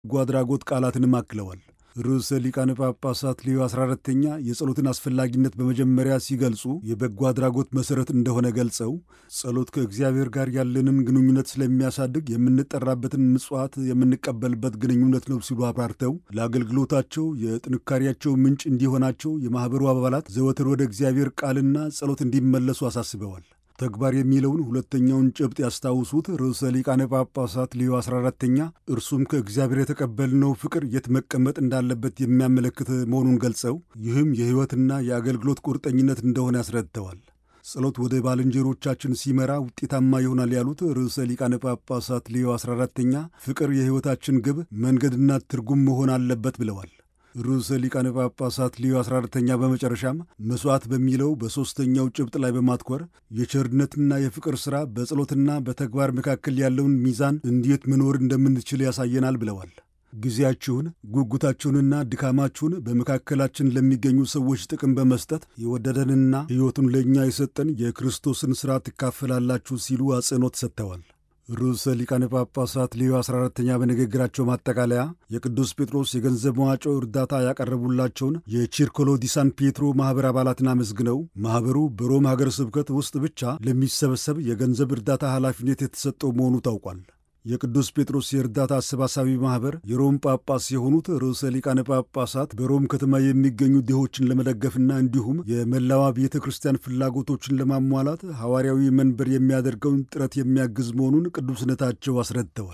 በጎ አድራጎት ቃላትንም አክለዋል። ርዕሰ ሊቃነ ጳጳሳት ሌዮ 14ተኛ የጸሎትን አስፈላጊነት በመጀመሪያ ሲገልጹ የበጎ አድራጎት መሠረት እንደሆነ ገልጸው ጸሎት ከእግዚአብሔር ጋር ያለንን ግንኙነት ስለሚያሳድግ የምንጠራበትን ምጽዋት የምንቀበልበት ግንኙነት ነው ሲሉ አብራርተው ለአገልግሎታቸው የጥንካሬያቸው ምንጭ እንዲሆናቸው የማኅበሩ አባላት ዘወትር ወደ እግዚአብሔር ቃልና ጸሎት እንዲመለሱ አሳስበዋል። ተግባር የሚለውን ሁለተኛውን ጭብጥ ያስታውሱት ርዕሰ ሊቃነ ጳጳሳት ሌዮ 14ተኛ እርሱም ከእግዚአብሔር የተቀበልነው ፍቅር የት መቀመጥ እንዳለበት የሚያመለክት መሆኑን ገልጸው ይህም የሕይወትና የአገልግሎት ቁርጠኝነት እንደሆነ ያስረድተዋል። ጸሎት ወደ ባልንጀሮቻችን ሲመራ ውጤታማ ይሆናል ያሉት ርዕሰ ሊቃነ ጳጳሳት ሌዮ 14ተኛ ፍቅር የሕይወታችን ግብ መንገድና ትርጉም መሆን አለበት ብለዋል። ርዕሰ ሊቃነ ጳጳሳት ሊዮ 14ተኛ በመጨረሻም መሥዋዕት በሚለው በሦስተኛው ጭብጥ ላይ በማትኮር የቸርነትና የፍቅር ሥራ በጸሎትና በተግባር መካከል ያለውን ሚዛን እንዴት መኖር እንደምንችል ያሳየናል ብለዋል። ጊዜያችሁን፣ ጉጉታችሁንና ድካማችሁን በመካከላችን ለሚገኙ ሰዎች ጥቅም በመስጠት የወደደንና ሕይወቱን ለእኛ የሰጠን የክርስቶስን ሥራ ትካፈላላችሁ ሲሉ አጽንኦት ሰጥተዋል። ርዕሰ ሊቃነ ጳጳሳት ሌዮ 14ተኛ በንግግራቸው ማጠቃለያ የቅዱስ ጴጥሮስ የገንዘብ መዋጮ እርዳታ ያቀረቡላቸውን የቺርኮሎ ዲሳን ፔትሮ ማኅበር አባላትን አመስግነው ማኅበሩ በሮም ሀገረ ስብከት ውስጥ ብቻ ለሚሰበሰብ የገንዘብ እርዳታ ኃላፊነት የተሰጠው መሆኑ ታውቋል። የቅዱስ ጴጥሮስ የእርዳታ አሰባሳቢ ማኅበር የሮም ጳጳስ የሆኑት ርዕሰ ሊቃነ ጳጳሳት በሮም ከተማ የሚገኙ ድሆችን ለመደገፍና እንዲሁም የመላዋ ቤተ ክርስቲያን ፍላጎቶችን ለማሟላት ሐዋርያዊ መንበር የሚያደርገውን ጥረት የሚያግዝ መሆኑን ቅዱስነታቸው አስረድተዋል።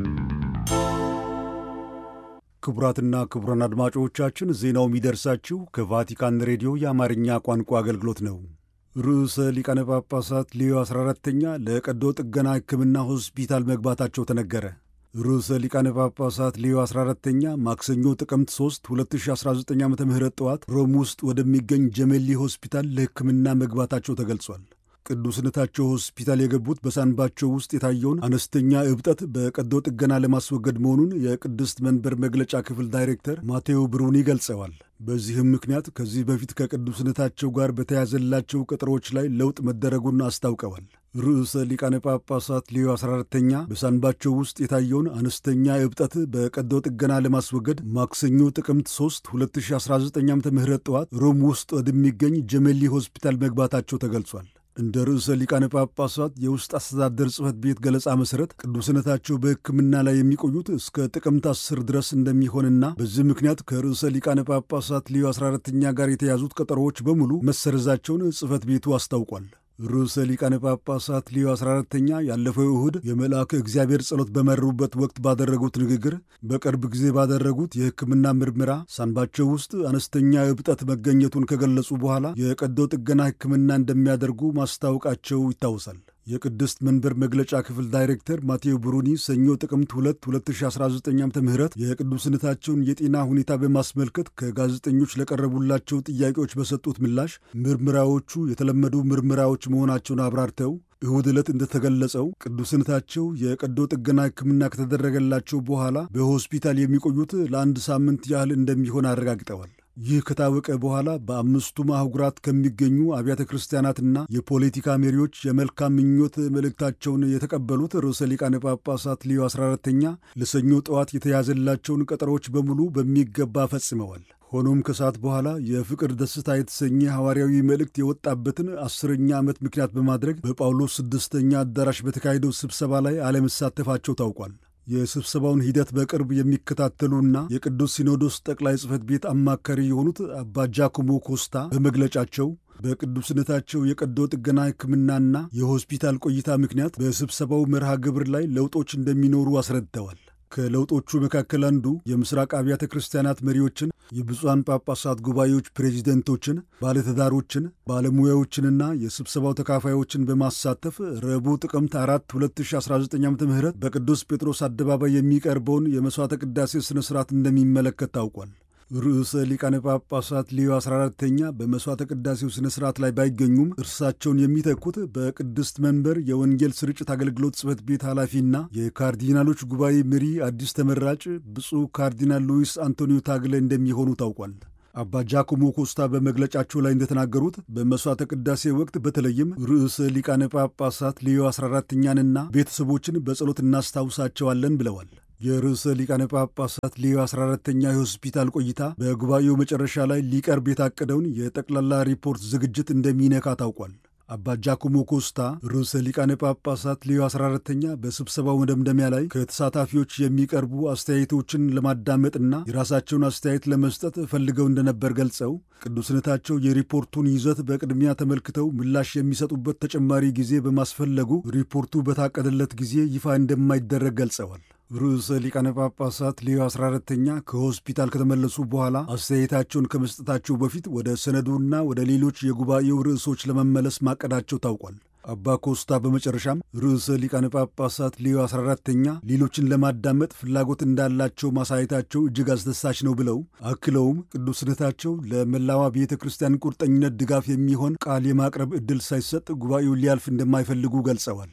ክቡራትና ክቡራን አድማጮቻችን ዜናው የሚደርሳችሁ ከቫቲካን ሬዲዮ የአማርኛ ቋንቋ አገልግሎት ነው። ርዕሰ ሊቃነ ጳጳሳት ሌዮ 14ተኛ ለቀዶ ጥገና ሕክምና ሆስፒታል መግባታቸው ተነገረ። ርዕሰ ሊቃነ ጳጳሳት ሌዮ 14ተኛ ማክሰኞ ጥቅምት 3 2019 ዓ ም ጠዋት ሮም ውስጥ ወደሚገኝ ጀሜሊ ሆስፒታል ለሕክምና መግባታቸው ተገልጿል። ቅዱስነታቸው ሆስፒታል የገቡት በሳንባቸው ውስጥ የታየውን አነስተኛ እብጠት በቀዶ ጥገና ለማስወገድ መሆኑን የቅድስት መንበር መግለጫ ክፍል ዳይሬክተር ማቴዎ ብሩኒ ገልጸዋል። በዚህም ምክንያት ከዚህ በፊት ከቅዱስነታቸው ጋር በተያዘላቸው ቀጠሮዎች ላይ ለውጥ መደረጉን አስታውቀዋል። ርዕሰ ሊቃነ ጳጳሳት ሌዮ 14ተኛ በሳንባቸው ውስጥ የታየውን አነስተኛ እብጠት በቀዶ ጥገና ለማስወገድ ማክሰኞ ጥቅምት 3 2019 ዓ ም ጠዋት ሮም ውስጥ ወደሚገኝ ጀሜሊ ሆስፒታል መግባታቸው ተገልጿል። እንደ ርዕሰ ሊቃነ ጳጳሳት የውስጥ አስተዳደር ጽሕፈት ቤት ገለጻ መሠረት ቅዱስነታቸው በሕክምና ላይ የሚቆዩት እስከ ጥቅምት 10 ድረስ እንደሚሆንና በዚህ ምክንያት ከርዕሰ ሊቃነ ጳጳሳት ሌዮ 14ተኛ ጋር የተያዙት ቀጠሮዎች በሙሉ መሰረዛቸውን ጽሕፈት ቤቱ አስታውቋል። ርዕሰ ሊቃነ ጳጳሳት ሌዮ 14ተኛ ያለፈው እሁድ የመልአከ እግዚአብሔር ጸሎት በመሩበት ወቅት ባደረጉት ንግግር በቅርብ ጊዜ ባደረጉት የሕክምና ምርመራ ሳንባቸው ውስጥ አነስተኛ እብጠት መገኘቱን ከገለጹ በኋላ የቀዶ ጥገና ሕክምና እንደሚያደርጉ ማስታወቃቸው ይታወሳል። የቅድስት መንበር መግለጫ ክፍል ዳይሬክተር ማቴዎ ብሩኒ ሰኞ ጥቅምት 2 2019 ዓ ም የቅዱስነታቸውን የጤና ሁኔታ በማስመልከት ከጋዜጠኞች ለቀረቡላቸው ጥያቄዎች በሰጡት ምላሽ ምርመራዎቹ የተለመዱ ምርመራዎች መሆናቸውን አብራርተው እሁድ ዕለት እንደተገለጸው ቅዱስነታቸው የቀዶ ጥገና ሕክምና ከተደረገላቸው በኋላ በሆስፒታል የሚቆዩት ለአንድ ሳምንት ያህል እንደሚሆን አረጋግጠዋል። ይህ ከታወቀ በኋላ በአምስቱም አህጉራት ከሚገኙ አብያተ ክርስቲያናትና የፖለቲካ መሪዎች የመልካም ምኞት መልእክታቸውን የተቀበሉት ርዕሰ ሊቃነ ጳጳሳት ሊዮ 14ተኛ ለሰኞ ጠዋት የተያዘላቸውን ቀጠሮዎች በሙሉ በሚገባ ፈጽመዋል። ሆኖም ከሰዓት በኋላ የፍቅር ደስታ የተሰኘ ሐዋርያዊ መልእክት የወጣበትን አስረኛ ዓመት ምክንያት በማድረግ በጳውሎስ ስድስተኛ አዳራሽ በተካሄደው ስብሰባ ላይ አለመሳተፋቸው ታውቋል። የስብሰባውን ሂደት በቅርብ የሚከታተሉና የቅዱስ ሲኖዶስ ጠቅላይ ጽሕፈት ቤት አማካሪ የሆኑት አባ ጃኮሞ ኮስታ በመግለጫቸው በቅዱስነታቸው የቀዶ ጥገና ሕክምናና የሆስፒታል ቆይታ ምክንያት በስብሰባው መርሃ ግብር ላይ ለውጦች እንደሚኖሩ አስረድተዋል። ከለውጦቹ መካከል አንዱ የምስራቅ አብያተ ክርስቲያናት መሪዎችን፣ የብፁዓን ጳጳሳት ጉባኤዎች ፕሬዚደንቶችን፣ ባለትዳሮችን፣ ባለሙያዎችንና የስብሰባው ተካፋዮችን በማሳተፍ ረቡዕ ጥቅምት 4 2019 ዓ ም በቅዱስ ጴጥሮስ አደባባይ የሚቀርበውን የመሥዋዕተ ቅዳሴ ሥነ ሥርዓት እንደሚመለከት ታውቋል። ርዕሰ ሊቃነ ጳጳሳት ሌዮ 14ተኛ በመሥዋዕተ ቅዳሴው ሥነ ሥርዓት ላይ ባይገኙም እርሳቸውን የሚተኩት በቅድስት መንበር የወንጌል ስርጭት አገልግሎት ጽሕፈት ቤት ኃላፊና የካርዲናሎች ጉባኤ መሪ አዲስ ተመራጭ ብፁዕ ካርዲናል ሉዊስ አንቶኒዮ ታግለ እንደሚሆኑ ታውቋል። አባ ጃኮሞ ኮስታ በመግለጫቸው ላይ እንደተናገሩት በመሥዋዕተ ቅዳሴ ወቅት በተለይም ርዕሰ ሊቃነ ጳጳሳት ሌዮ 14ተኛንና ቤተሰቦችን በጸሎት እናስታውሳቸዋለን ብለዋል። የርዕሰ ሊቃነ ጳጳሳት ሌዮ 14ተኛ የሆስፒታል ቆይታ በጉባኤው መጨረሻ ላይ ሊቀርብ የታቀደውን የጠቅላላ ሪፖርት ዝግጅት እንደሚነካ ታውቋል። አባ ጃኮሞ ኮስታ ርዕሰ ሊቃነ ጳጳሳት ሌዮ 14ተኛ በስብሰባው መደምደሚያ ላይ ከተሳታፊዎች የሚቀርቡ አስተያየቶችን ለማዳመጥና የራሳቸውን አስተያየት ለመስጠት ፈልገው እንደነበር ገልጸው ቅዱስነታቸው የሪፖርቱን ይዘት በቅድሚያ ተመልክተው ምላሽ የሚሰጡበት ተጨማሪ ጊዜ በማስፈለጉ ሪፖርቱ በታቀደለት ጊዜ ይፋ እንደማይደረግ ገልጸዋል። ርዕሰ ሊቃነ ጳጳሳት ሌዮ 14ተኛ ከሆስፒታል ከተመለሱ በኋላ አስተያየታቸውን ከመስጠታቸው በፊት ወደ ሰነዱና ወደ ሌሎች የጉባኤው ርዕሶች ለመመለስ ማቀዳቸው ታውቋል። አባ ኮስታ በመጨረሻም ርዕሰ ሊቃነ ጳጳሳት ሌዮ 14ተኛ ሌሎችን ለማዳመጥ ፍላጎት እንዳላቸው ማሳየታቸው እጅግ አስደሳች ነው ብለው አክለውም ቅዱስነታቸው ለመላዋ ቤተ ክርስቲያን ቁርጠኝነት ድጋፍ የሚሆን ቃል የማቅረብ ዕድል ሳይሰጥ ጉባኤው ሊያልፍ እንደማይፈልጉ ገልጸዋል።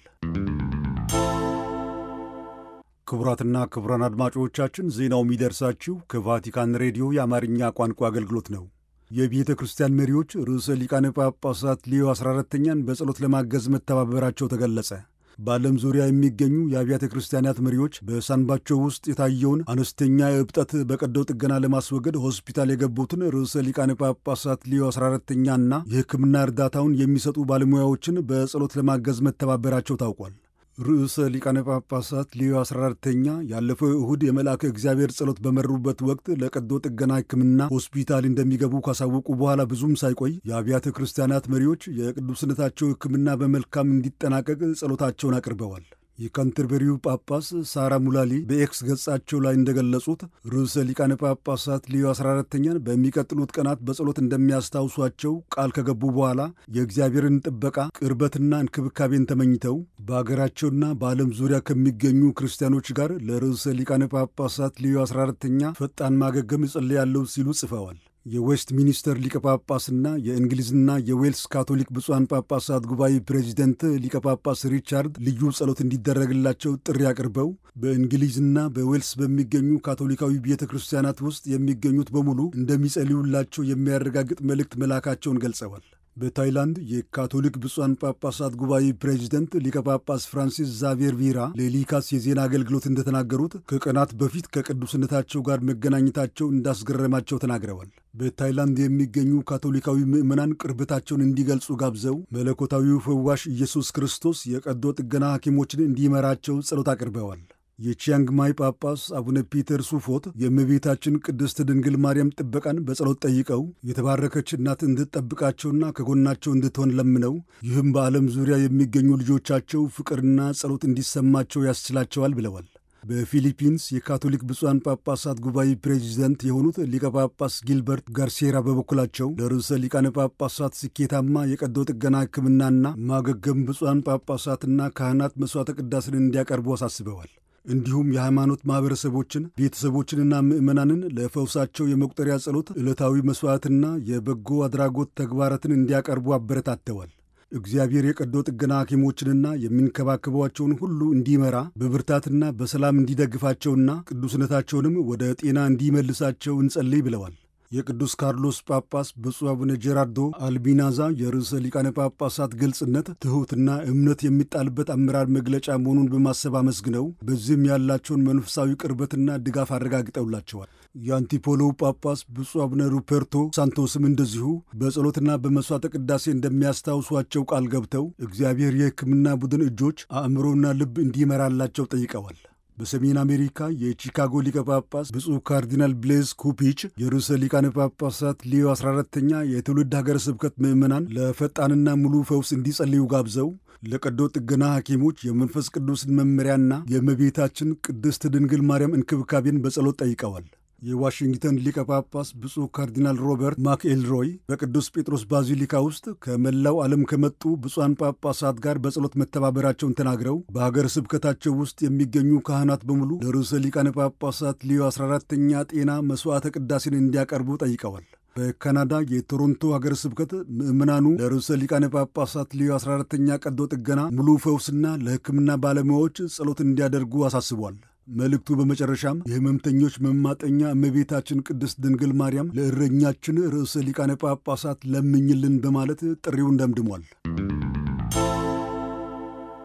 ክቡራትና ክቡራን አድማጮቻችን ዜናው የሚደርሳችሁ ከቫቲካን ሬዲዮ የአማርኛ ቋንቋ አገልግሎት ነው። የቤተ ክርስቲያን መሪዎች ርዕሰ ሊቃነ ጳጳሳት ሌዮ 14ተኛን በጸሎት ለማገዝ መተባበራቸው ተገለጸ። በዓለም ዙሪያ የሚገኙ የአብያተ ክርስቲያናት መሪዎች በሳንባቸው ውስጥ የታየውን አነስተኛ እብጠት በቀዶ ጥገና ለማስወገድ ሆስፒታል የገቡትን ርዕሰ ሊቃነ ጳጳሳት ሌዮ 14ተኛና የሕክምና እርዳታውን የሚሰጡ ባለሙያዎችን በጸሎት ለማገዝ መተባበራቸው ታውቋል። ርዕሰ ሊቃነ ጳጳሳት ሌዮ 14ተኛ ያለፈው እሁድ የመልአከ እግዚአብሔር ጸሎት በመሩበት ወቅት ለቀዶ ጥገና ሕክምና ሆስፒታል እንደሚገቡ ካሳወቁ በኋላ ብዙም ሳይቆይ የአብያተ ክርስቲያናት መሪዎች የቅዱስነታቸው ሕክምና በመልካም እንዲጠናቀቅ ጸሎታቸውን አቅርበዋል። የካንተርበሪው ጳጳስ ሳራ ሙላሊ በኤክስ ገጻቸው ላይ እንደገለጹት ርዕሰ ሊቃነ ጳጳሳት ሌዮ 14ተኛን በሚቀጥሉት ቀናት በጸሎት እንደሚያስታውሷቸው ቃል ከገቡ በኋላ የእግዚአብሔርን ጥበቃ ቅርበትና እንክብካቤን ተመኝተው በአገራቸውና በዓለም ዙሪያ ከሚገኙ ክርስቲያኖች ጋር ለርዕሰ ሊቃነ ጳጳሳት ሌዮ 14ተኛ ፈጣን ማገገም እጸልያለሁ ሲሉ ጽፈዋል። የዌስት ሚኒስተር ሊቀ ጳጳስና የእንግሊዝና የዌልስ ካቶሊክ ብፁዓን ጳጳሳት ጉባኤ ፕሬዚደንት ሊቀ ጳጳስ ሪቻርድ ልዩ ጸሎት እንዲደረግላቸው ጥሪ አቅርበው በእንግሊዝና በዌልስ በሚገኙ ካቶሊካዊ ቤተ ክርስቲያናት ውስጥ የሚገኙት በሙሉ እንደሚጸልዩላቸው የሚያረጋግጥ መልእክት መላካቸውን ገልጸዋል። በታይላንድ የካቶሊክ ብፁዓን ጳጳሳት ጉባኤ ፕሬዚደንት ሊቀ ጳጳስ ፍራንሲስ ዛቬር ቪራ ለሊካስ የዜና አገልግሎት እንደተናገሩት ከቀናት በፊት ከቅዱስነታቸው ጋር መገናኘታቸው እንዳስገረማቸው ተናግረዋል። በታይላንድ የሚገኙ ካቶሊካዊ ምዕመናን ቅርበታቸውን እንዲገልጹ ጋብዘው መለኮታዊው ፈዋሽ ኢየሱስ ክርስቶስ የቀዶ ጥገና ሐኪሞችን እንዲመራቸው ጸሎት አቅርበዋል። የቺያንግ ማይ ጳጳስ አቡነ ፒተር ሱፎት የእመቤታችን ቅድስት ድንግል ማርያም ጥበቃን በጸሎት ጠይቀው የተባረከች እናት እንድትጠብቃቸውና ከጎናቸው እንድትሆን ለምነው ይህም በዓለም ዙሪያ የሚገኙ ልጆቻቸው ፍቅርና ጸሎት እንዲሰማቸው ያስችላቸዋል ብለዋል። በፊሊፒንስ የካቶሊክ ብፁዓን ጳጳሳት ጉባኤ ፕሬዚደንት የሆኑት ሊቀ ጳጳስ ጊልበርት ጋርሴራ በበኩላቸው ለርዕሰ ሊቃነ ጳጳሳት ስኬታማ የቀዶ ጥገና ሕክምናና ማገገም ብፁዓን ጳጳሳትና ካህናት መሥዋዕተ ቅዳሴን እንዲያቀርቡ አሳስበዋል። እንዲሁም የሃይማኖት ማኅበረሰቦችን ቤተሰቦችንና ምዕመናንን ለፈውሳቸው የመቁጠሪያ ጸሎት፣ ዕለታዊ መሥዋዕትና የበጎ አድራጎት ተግባራትን እንዲያቀርቡ አበረታተዋል። እግዚአብሔር የቀዶ ጥገና ሐኪሞችንና የሚንከባከቧቸውን ሁሉ እንዲመራ በብርታትና በሰላም እንዲደግፋቸውና ቅዱስነታቸውንም ወደ ጤና እንዲመልሳቸው እንጸልይ ብለዋል። የቅዱስ ካርሎስ ጳጳስ ብፁዕ አቡነ ጄራርዶ አልቢናዛ የርዕሰ ሊቃነ ጳጳሳት ግልጽነት፣ ትሑትና እምነት የሚጣልበት አመራር መግለጫ መሆኑን በማሰብ አመስግነው በዚህም ያላቸውን መንፈሳዊ ቅርበትና ድጋፍ አረጋግጠውላቸዋል። የአንቲፖሎው ጳጳስ ብፁዕ አቡነ ሩፐርቶ ሳንቶስም እንደዚሁ በጸሎትና በመሥዋዕተ ቅዳሴ እንደሚያስታውሷቸው ቃል ገብተው እግዚአብሔር የሕክምና ቡድን እጆች አእምሮና ልብ እንዲመራላቸው ጠይቀዋል። በሰሜን አሜሪካ የቺካጎ ሊቀ ጳጳስ ብፁዕ ካርዲናል ብሌዝ ኩፒች የርዕሰ ሊቃነ ጳጳሳት ሊዮ 14ተኛ የትውልድ ሀገረ ስብከት ምዕመናን ለፈጣንና ሙሉ ፈውስ እንዲጸልዩ ጋብዘው ለቀዶ ጥገና ሐኪሞች የመንፈስ ቅዱስን መመሪያና የእመቤታችን ቅድስት ድንግል ማርያም እንክብካቤን በጸሎት ጠይቀዋል። የዋሽንግተን ሊቀ ጳጳስ ብፁዕ ካርዲናል ሮበርት ማክኤልሮይ በቅዱስ ጴጥሮስ ባዚሊካ ውስጥ ከመላው ዓለም ከመጡ ብፁዓን ጳጳሳት ጋር በጸሎት መተባበራቸውን ተናግረው በሀገር ስብከታቸው ውስጥ የሚገኙ ካህናት በሙሉ ለርዕሰ ሊቃነ ጳጳሳት ሊዮ 14ተኛ ጤና መሥዋዕተ ቅዳሴን እንዲያቀርቡ ጠይቀዋል። በካናዳ የቶሮንቶ ሀገረ ስብከት ምዕመናኑ ለርዕሰ ሊቃነ ጳጳሳት ሊዮ 14ተኛ ቀዶ ጥገና ሙሉ ፈውስና ለሕክምና ባለሙያዎች ጸሎት እንዲያደርጉ አሳስቧል። መልእክቱ በመጨረሻም የሕመምተኞች መማጠኛ እመቤታችን ቅድስት ድንግል ማርያም ለእረኛችን ርዕሰ ሊቃነ ጳጳሳት ለምኝልን በማለት ጥሪውን ደምድሟል።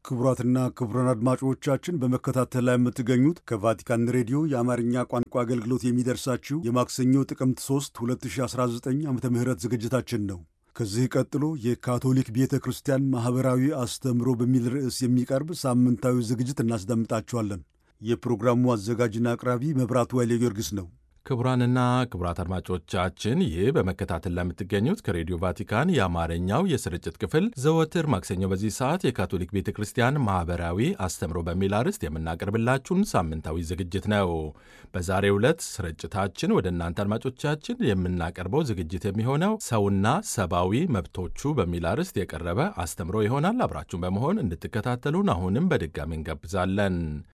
ክቡራትና ክቡራን አድማጮቻችን በመከታተል ላይ የምትገኙት ከቫቲካን ሬዲዮ የአማርኛ ቋንቋ አገልግሎት የሚደርሳችሁ የማክሰኞ ጥቅምት 3 2019 ዓ ም ዝግጅታችን ነው። ከዚህ ቀጥሎ የካቶሊክ ቤተ ክርስቲያን ማኅበራዊ አስተምህሮ በሚል ርዕስ የሚቀርብ ሳምንታዊ ዝግጅት እናስደምጣችኋለን። የፕሮግራሙ አዘጋጅና አቅራቢ መብራቱ ኃይሌ ጊዮርጊስ ነው። ክቡራንና ክቡራት አድማጮቻችን ይህ በመከታተል ላይ የምትገኙት ከሬዲዮ ቫቲካን የአማርኛው የስርጭት ክፍል ዘወትር ማክሰኞ በዚህ ሰዓት የካቶሊክ ቤተ ክርስቲያን ማኅበራዊ አስተምሮ በሚል አርዕስት የምናቀርብላችሁን ሳምንታዊ ዝግጅት ነው። በዛሬው ዕለት ስርጭታችን ወደ እናንተ አድማጮቻችን የምናቀርበው ዝግጅት የሚሆነው ሰውና ሰብአዊ መብቶቹ በሚል አርዕስት የቀረበ አስተምሮ ይሆናል። አብራችሁን በመሆን እንድትከታተሉን አሁንም በድጋሚ እንጋብዛለን።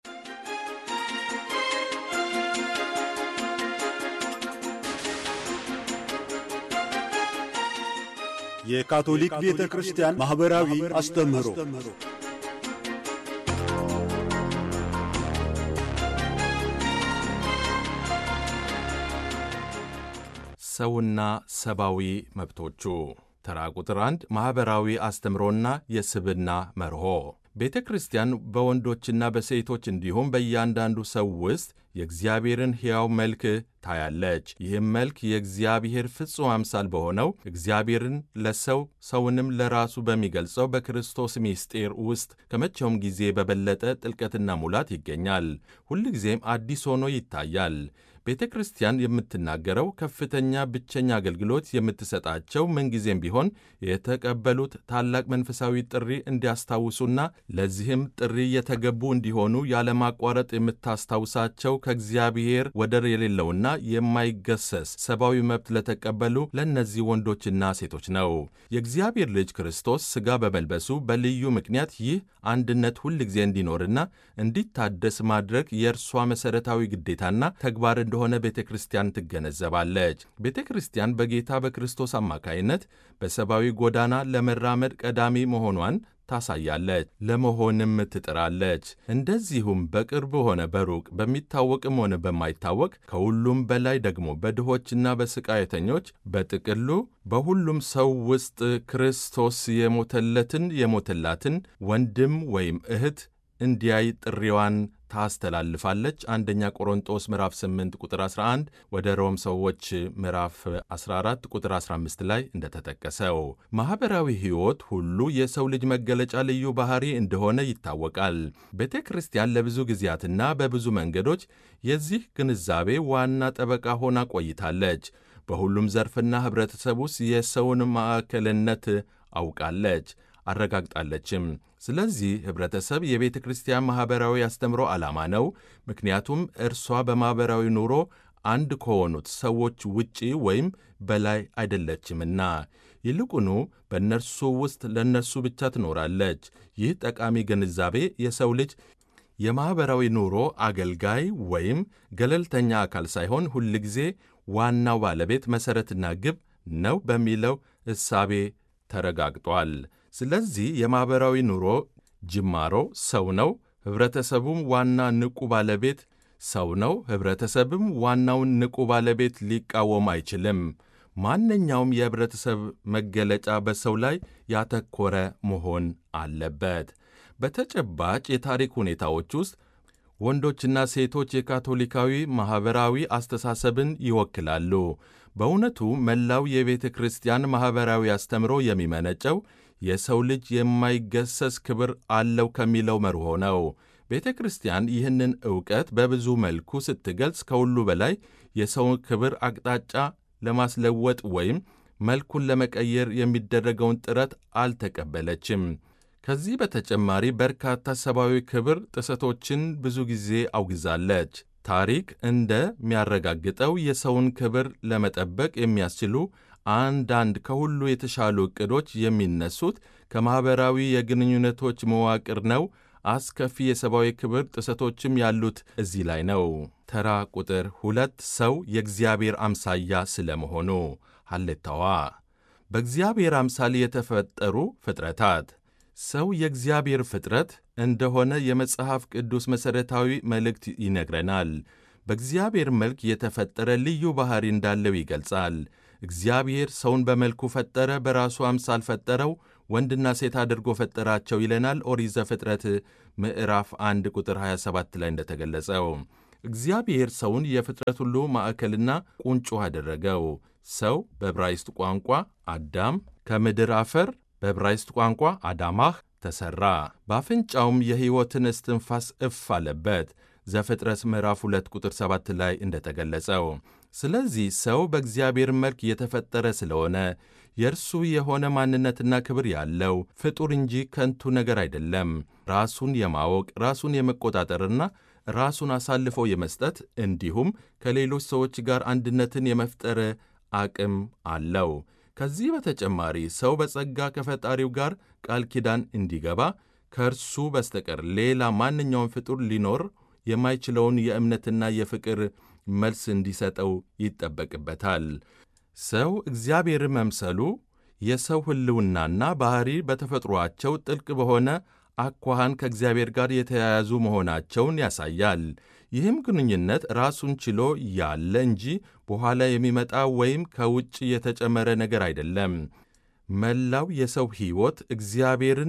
የካቶሊክ ቤተ ክርስቲያን ማኅበራዊ አስተምህሮ ሰውና ሰብአዊ መብቶቹ ተራ ቁጥር አንድ ማኅበራዊ አስተምሮና የስብና መርሆ ቤተ ክርስቲያን በወንዶችና በሴቶች እንዲሁም በእያንዳንዱ ሰው ውስጥ የእግዚአብሔርን ሕያው መልክ ታያለች። ይህም መልክ የእግዚአብሔር ፍጹም አምሳል በሆነው እግዚአብሔርን ለሰው ሰውንም ለራሱ በሚገልጸው በክርስቶስ ምስጢር ውስጥ ከመቼውም ጊዜ በበለጠ ጥልቀትና ሙላት ይገኛል። ሁልጊዜም አዲስ ሆኖ ይታያል። ቤተ ክርስቲያን የምትናገረው ከፍተኛ ብቸኛ አገልግሎት የምትሰጣቸው ምንጊዜም ቢሆን የተቀበሉት ታላቅ መንፈሳዊ ጥሪ እንዲያስታውሱና ለዚህም ጥሪ የተገቡ እንዲሆኑ ያለማቋረጥ የምታስታውሳቸው ከእግዚአብሔር ወደር የሌለውና የማይገሰስ ሰብአዊ መብት ለተቀበሉ ለእነዚህ ወንዶችና ሴቶች ነው። የእግዚአብሔር ልጅ ክርስቶስ ሥጋ በመልበሱ በልዩ ምክንያት ይህ አንድነት ሁል ጊዜ እንዲኖርና እንዲታደስ ማድረግ የእርሷ መሠረታዊ ግዴታና ተግባር እንደሆነ ቤተ ክርስቲያን ትገነዘባለች። ቤተ ክርስቲያን በጌታ በክርስቶስ አማካይነት በሰብአዊ ጎዳና ለመራመድ ቀዳሚ መሆኗን ታሳያለች፣ ለመሆንም ትጥራለች። እንደዚሁም በቅርብ ሆነ በሩቅ በሚታወቅም ሆነ በማይታወቅ ከሁሉም በላይ ደግሞ በድሆችና በስቃየተኞች በጥቅሉ በሁሉም ሰው ውስጥ ክርስቶስ የሞተለትን የሞተላትን ወንድም ወይም እህት እንዲያይ ጥሪዋን ታስተላልፋለች። አንደኛ ቆሮንጦስ ምዕራፍ 8 ቁጥር 11 ወደ ሮም ሰዎች ምዕራፍ 14 ቁጥር 15 ላይ እንደተጠቀሰው ማኅበራዊ ሕይወት ሁሉ የሰው ልጅ መገለጫ ልዩ ባሕሪ እንደሆነ ይታወቃል። ቤተ ክርስቲያን ለብዙ ጊዜያትና በብዙ መንገዶች የዚህ ግንዛቤ ዋና ጠበቃ ሆና ቆይታለች። በሁሉም ዘርፍና ኅብረተሰብ ውስጥ የሰውን ማዕከልነት አውቃለች አረጋግጣለችም። ስለዚህ ኅብረተሰብ የቤተ ክርስቲያን ማኅበራዊ አስተምሮ ዓላማ ነው። ምክንያቱም እርሷ በማኅበራዊ ኑሮ አንድ ከሆኑት ሰዎች ውጪ ወይም በላይ አይደለችምና፣ ይልቁኑ በእነርሱ ውስጥ ለእነርሱ ብቻ ትኖራለች። ይህ ጠቃሚ ግንዛቤ የሰው ልጅ የማኅበራዊ ኑሮ አገልጋይ ወይም ገለልተኛ አካል ሳይሆን ሁልጊዜ ዋናው ባለቤት መሠረትና ግብ ነው በሚለው እሳቤ ተረጋግጧል። ስለዚህ የማኅበራዊ ኑሮ ጅማሮ ሰው ነው። ኅብረተሰቡም ዋና ንቁ ባለቤት ሰው ነው። ኅብረተሰብም ዋናውን ንቁ ባለቤት ሊቃወም አይችልም። ማንኛውም የኅብረተሰብ መገለጫ በሰው ላይ ያተኮረ መሆን አለበት። በተጨባጭ የታሪክ ሁኔታዎች ውስጥ ወንዶችና ሴቶች የካቶሊካዊ ማኅበራዊ አስተሳሰብን ይወክላሉ። በእውነቱ መላው የቤተ ክርስቲያን ማኅበራዊ አስተምሮ የሚመነጨው የሰው ልጅ የማይገሰስ ክብር አለው ከሚለው መርሆ ነው። ቤተ ክርስቲያን ይህንን ዕውቀት በብዙ መልኩ ስትገልጽ ከሁሉ በላይ የሰውን ክብር አቅጣጫ ለማስለወጥ ወይም መልኩን ለመቀየር የሚደረገውን ጥረት አልተቀበለችም። ከዚህ በተጨማሪ በርካታ ሰብአዊ ክብር ጥሰቶችን ብዙ ጊዜ አውግዛለች። ታሪክ እንደሚያረጋግጠው የሰውን ክብር ለመጠበቅ የሚያስችሉ አንዳንድ ከሁሉ የተሻሉ ዕቅዶች የሚነሱት ከማኅበራዊ የግንኙነቶች መዋቅር ነው። አስከፊ የሰብአዊ ክብር ጥሰቶችም ያሉት እዚህ ላይ ነው። ተራ ቁጥር ሁለት ሰው የእግዚአብሔር አምሳያ ስለመሆኑ ሐሌታዋ በእግዚአብሔር አምሳል የተፈጠሩ ፍጥረታት ሰው የእግዚአብሔር ፍጥረት እንደሆነ የመጽሐፍ ቅዱስ መሠረታዊ መልእክት ይነግረናል። በእግዚአብሔር መልክ የተፈጠረ ልዩ ባሕሪ እንዳለው ይገልጻል። እግዚአብሔር ሰውን በመልኩ ፈጠረ፣ በራሱ አምሳል ፈጠረው፣ ወንድና ሴት አድርጎ ፈጠራቸው ይለናል ኦሪት ዘፍጥረት ምዕራፍ 1 ቁጥር 27 ላይ እንደተገለጸው። እግዚአብሔር ሰውን የፍጥረት ሁሉ ማዕከልና ቁንጮ አደረገው። ሰው በዕብራይስጥ ቋንቋ አዳም ከምድር አፈር በዕብራይስጥ ቋንቋ አዳማህ ተሠራ። በአፍንጫውም የሕይወትን እስትንፋስ እፍ አለበት ዘፍጥረት ምዕራፍ 2 ቁጥር 7 ላይ እንደተገለጸው። ስለዚህ ሰው በእግዚአብሔር መልክ የተፈጠረ ስለሆነ የእርሱ የሆነ ማንነትና ክብር ያለው ፍጡር እንጂ ከንቱ ነገር አይደለም። ራሱን የማወቅ ራሱን የመቆጣጠርና ራሱን አሳልፎ የመስጠት እንዲሁም ከሌሎች ሰዎች ጋር አንድነትን የመፍጠር አቅም አለው። ከዚህ በተጨማሪ ሰው በጸጋ ከፈጣሪው ጋር ቃል ኪዳን እንዲገባ ከእርሱ በስተቀር ሌላ ማንኛውም ፍጡር ሊኖር የማይችለውን የእምነትና የፍቅር መልስ እንዲሰጠው ይጠበቅበታል። ሰው እግዚአብሔር መምሰሉ የሰው ሕልውናና ባሕሪ በተፈጥሮአቸው ጥልቅ በሆነ አኳኋን ከእግዚአብሔር ጋር የተያያዙ መሆናቸውን ያሳያል። ይህም ግንኙነት ራሱን ችሎ ያለ እንጂ በኋላ የሚመጣ ወይም ከውጭ የተጨመረ ነገር አይደለም። መላው የሰው ሕይወት እግዚአብሔርን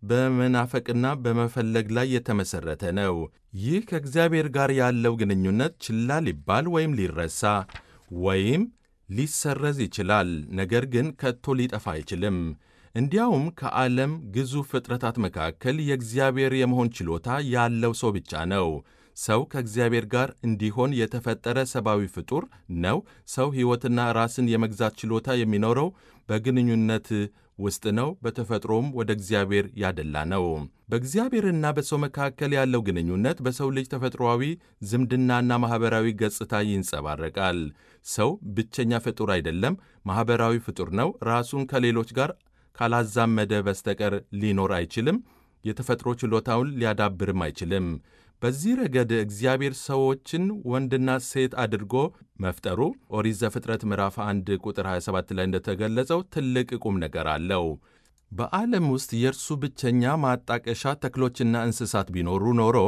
በመናፈቅና በመፈለግ ላይ የተመሠረተ ነው። ይህ ከእግዚአብሔር ጋር ያለው ግንኙነት ችላ ሊባል ወይም ሊረሳ ወይም ሊሰረዝ ይችላል፣ ነገር ግን ከቶ ሊጠፋ አይችልም። እንዲያውም ከዓለም ግዙፍ ፍጥረታት መካከል የእግዚአብሔር የመሆን ችሎታ ያለው ሰው ብቻ ነው። ሰው ከእግዚአብሔር ጋር እንዲሆን የተፈጠረ ሰብአዊ ፍጡር ነው። ሰው ሕይወትና ራስን የመግዛት ችሎታ የሚኖረው በግንኙነት ውስጥ ነው። በተፈጥሮም ወደ እግዚአብሔር ያደላ ነው። በእግዚአብሔርና በሰው መካከል ያለው ግንኙነት በሰው ልጅ ተፈጥሮአዊ ዝምድናና ማኅበራዊ ገጽታ ይንጸባረቃል። ሰው ብቸኛ ፍጡር አይደለም፣ ማኅበራዊ ፍጡር ነው። ራሱን ከሌሎች ጋር ካላዛመደ በስተቀር ሊኖር አይችልም። የተፈጥሮ ችሎታውን ሊያዳብርም አይችልም። በዚህ ረገድ እግዚአብሔር ሰዎችን ወንድና ሴት አድርጎ መፍጠሩ ኦሪት ዘፍጥረት ምዕራፍ 1 ቁጥር 27 ላይ እንደተገለጸው ትልቅ ቁም ነገር አለው። በዓለም ውስጥ የእርሱ ብቸኛ ማጣቀሻ ተክሎችና እንስሳት ቢኖሩ ኖሮ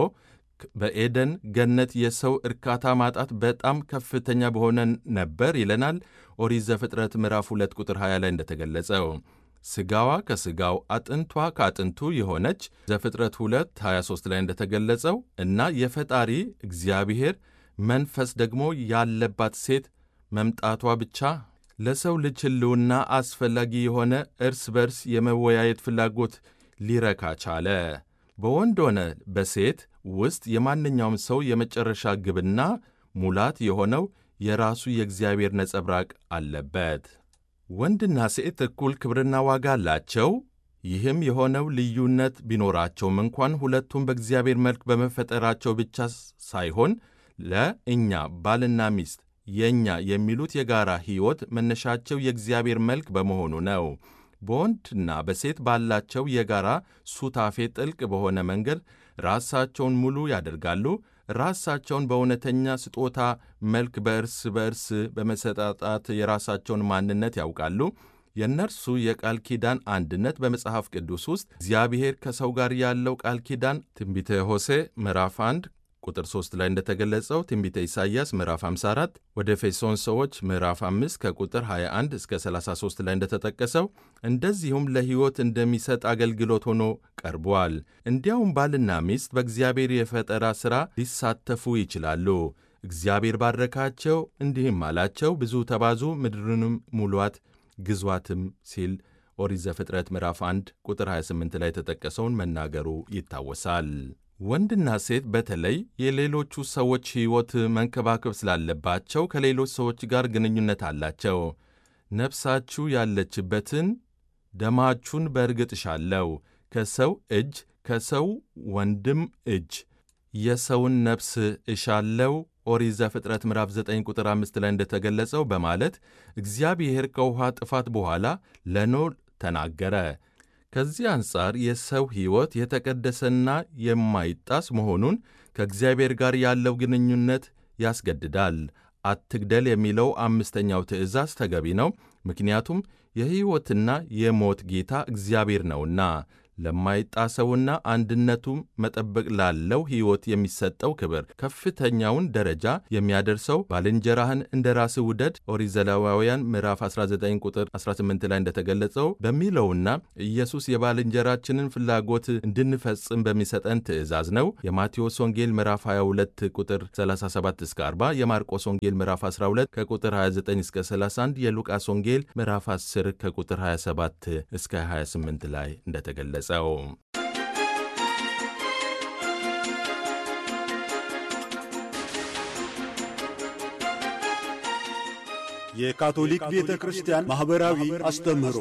በኤደን ገነት የሰው እርካታ ማጣት በጣም ከፍተኛ በሆነ ነበር ይለናል ኦሪት ዘፍጥረት ምዕራፍ 2 ቁጥር 20 ላይ እንደተገለጸው ሥጋዋ ከሥጋው አጥንቷ ከአጥንቱ የሆነች ዘፍጥረት 2 23 ላይ እንደተገለጸው እና የፈጣሪ እግዚአብሔር መንፈስ ደግሞ ያለባት ሴት መምጣቷ ብቻ ለሰው ልጅ ሕልውና አስፈላጊ የሆነ እርስ በርስ የመወያየት ፍላጎት ሊረካ ቻለ። በወንድ ሆነ በሴት ውስጥ የማንኛውም ሰው የመጨረሻ ግብና ሙላት የሆነው የራሱ የእግዚአብሔር ነጸብራቅ አለበት። ወንድና ሴት እኩል ክብርና ዋጋ አላቸው። ይህም የሆነው ልዩነት ቢኖራቸውም እንኳን ሁለቱም በእግዚአብሔር መልክ በመፈጠራቸው ብቻ ሳይሆን ለእኛ ባልና ሚስት የእኛ የሚሉት የጋራ ሕይወት መነሻቸው የእግዚአብሔር መልክ በመሆኑ ነው። በወንድና በሴት ባላቸው የጋራ ሱታፌ ጥልቅ በሆነ መንገድ ራሳቸውን ሙሉ ያደርጋሉ። ራሳቸውን በእውነተኛ ስጦታ መልክ በእርስ በእርስ በመሰጣጣት የራሳቸውን ማንነት ያውቃሉ። የእነርሱ የቃል ኪዳን አንድነት በመጽሐፍ ቅዱስ ውስጥ እግዚአብሔር ከሰው ጋር ያለው ቃል ኪዳን ትንቢተ ሆሴ ምዕራፍ 1 ቁጥር 3 ላይ እንደተገለጸው ትንቢተ ኢሳይያስ ምዕራፍ 54 ወደ ኤፌሶን ሰዎች ምዕራፍ 5 ከቁጥር 21 እስከ 33 ላይ እንደተጠቀሰው እንደዚሁም ለሕይወት እንደሚሰጥ አገልግሎት ሆኖ ቀርቧል። እንዲያውም ባልና ሚስት በእግዚአብሔር የፈጠራ ሥራ ሊሳተፉ ይችላሉ። እግዚአብሔር ባረካቸው፣ እንዲህም አላቸው፣ ብዙ ተባዙ፣ ምድርንም ሙሏት፣ ግዟትም ሲል ኦሪት ዘፍጥረት ምዕራፍ 1 ቁጥር 28 ላይ የተጠቀሰውን መናገሩ ይታወሳል። ወንድና ሴት በተለይ የሌሎቹ ሰዎች ሕይወት መንከባከብ ስላለባቸው ከሌሎች ሰዎች ጋር ግንኙነት አላቸው። ነፍሳችሁ ያለችበትን ደማችሁን በእርግጥ እሻለሁ፣ ከሰው እጅ ከሰው ወንድም እጅ የሰውን ነፍስ እሻለው ኦሪት ዘፍጥረት ምዕራፍ 9 ቁጥር 5 ላይ እንደተገለጸው በማለት እግዚአብሔር ከውኃ ጥፋት በኋላ ለኖህ ተናገረ። ከዚህ አንጻር የሰው ሕይወት የተቀደሰና የማይጣስ መሆኑን ከእግዚአብሔር ጋር ያለው ግንኙነት ያስገድዳል። አትግደል የሚለው አምስተኛው ትእዛዝ ተገቢ ነው፣ ምክንያቱም የሕይወትና የሞት ጌታ እግዚአብሔር ነውና። ለማይጣሰውና አንድነቱም መጠበቅ ላለው ሕይወት የሚሰጠው ክብር ከፍተኛውን ደረጃ የሚያደርሰው ባልንጀራህን እንደ ራስህ ውደድ ኦሪት ዘሌዋውያን ምዕራፍ 19 ቁጥር 18 ላይ እንደተገለጸው በሚለውና ኢየሱስ የባልንጀራችንን ፍላጎት እንድንፈጽም በሚሰጠን ትእዛዝ ነው። የማቴዎስ ወንጌል ምዕራፍ 22 ቁጥር 37 እስከ 40፣ የማርቆስ ወንጌል ምዕራፍ 12 ከቁጥር 29 እስከ 31፣ የሉቃስ ወንጌል ምዕራፍ 10 ከቁጥር 27 እስከ 28 ላይ እንደተገለጸው የካቶሊክ ቤተ ክርስቲያን ማኅበራዊ አስተምህሮ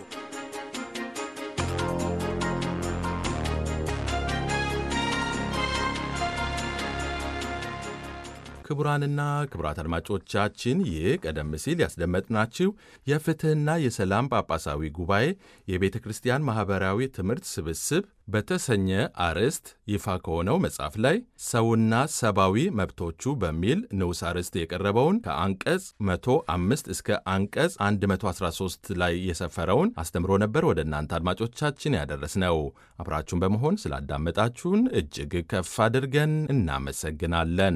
ክቡራንና ክቡራት አድማጮቻችን ይህ ቀደም ሲል ያስደመጥናችሁ የፍትሕና የሰላም ጳጳሳዊ ጉባኤ የቤተ ክርስቲያን ማኅበራዊ ትምህርት ስብስብ በተሰኘ አርዕስት ይፋ ከሆነው መጽሐፍ ላይ ሰውና ሰብአዊ መብቶቹ በሚል ንዑስ አርዕስት የቀረበውን ከአንቀጽ 105 እስከ አንቀጽ 113 ላይ የሰፈረውን አስተምሮ ነበር ወደ እናንተ አድማጮቻችን ያደረስነው። አብራችሁን በመሆን ስላዳመጣችሁን እጅግ ከፍ አድርገን እናመሰግናለን።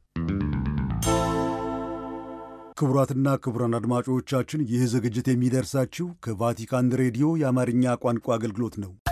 ክቡራትና ክቡራን አድማጮቻችን ይህ ዝግጅት የሚደርሳችሁ ከቫቲካን ሬዲዮ የአማርኛ ቋንቋ አገልግሎት ነው።